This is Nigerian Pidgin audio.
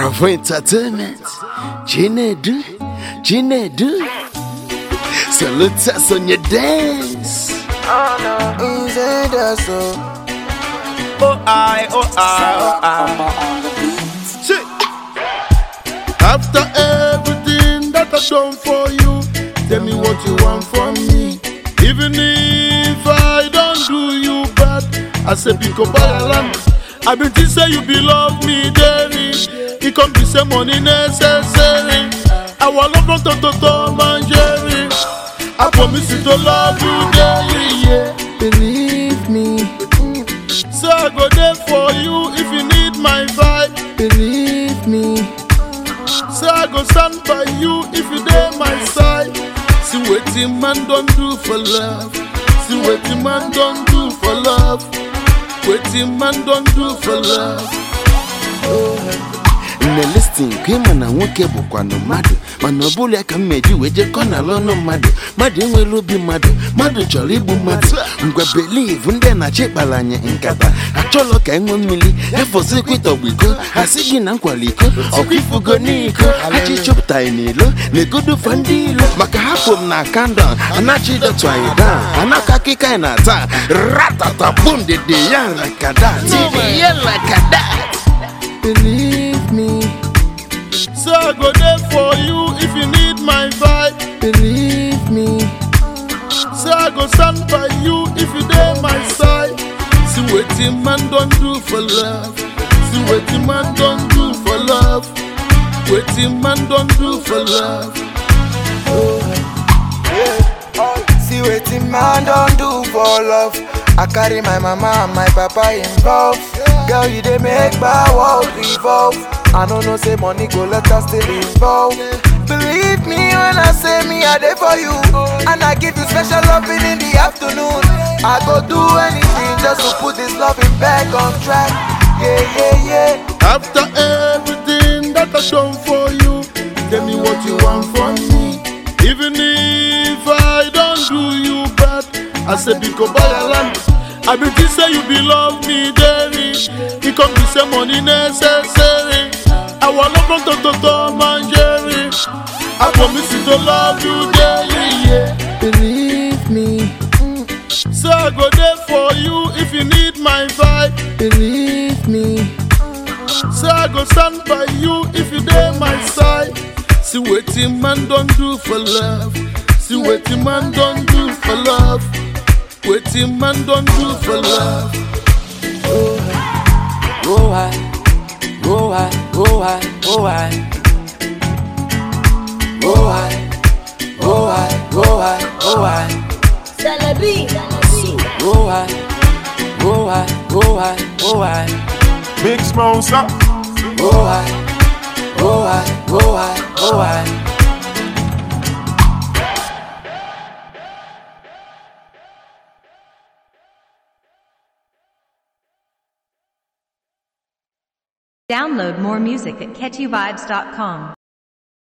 Bravo Entertainment, Chinedu, Chinedu. Salute us on your dance. Inside us, so Oh I, oh I, oh I. See. After everything that I've done for you, tell me what you want from me. Even if I don't do you bad, I say pick up by land. I been think say you be love me daily. It come be say money necessary. I want love from to to Tom and Jerry. I promise you to love you daily, yeah. believe me, So I go there for you if you need my vibe. believe me. So I go stand by you if you there my side. See what the man don't do for love. See what the man don't do for love. What the man don't do for love. nne listin ka ịma na nwoke bụkwanụ mmadụ mana ọ bụla ka m meji wee jekọ n'ala ọnụ mmadụ mmadụ enwere obi mmadụ mmadụ chọrọ igbu mmadụ ngwa beliv ndị na-achị kpara anyị nkata achọlọ ka enwe mmiri efọzikwa ịtọgbu iko asị gị na nkwala iko ọkwa ifugo n'iko achị chọpụtaghị n'ilo na-egodufa ndị ilo maka hapụ m na kandọn anachi dọtụ anyị daa anaka akịka anyị na-ata ratata bum dede ya lakada tiri ya lakada Believe me, So I go there for you if you need my vibe. believe me. So I go stand by you if you there my side. See what the man don't do for love. See what the man don't do for love. What the man don't do for love. See wetin man don do for love. I carry my mama and my papa involved. Girl, you dey make my world revolve. I no know say money go let us still involved. Believe me when I say me I dey for you, and I give you special loving in the afternoon. I go do anything just to put this loving back on track. Yeah, yeah, yeah. After everything that I've done for you, tell me what you want from me. Even if I don't do you bad, I say because buy a land. I been think say you be love me daily. It come be say money necessary. I want love from to to Tom and Jerry. I promise you to love you daily, yeah. Believe me, So I go there for you if you need my vibe. believe me. So I go stand by you if you there my side. See what the man don't do for love. See what the man don't do for love. What the man don't do for love. Go I, go I, go I, go I. Go I, go I, go I, go I. Celebi. Go I, go I, go I, go I. Big Smosa. Go I, go I, go I, go I. Download more music at catchyvibes.com.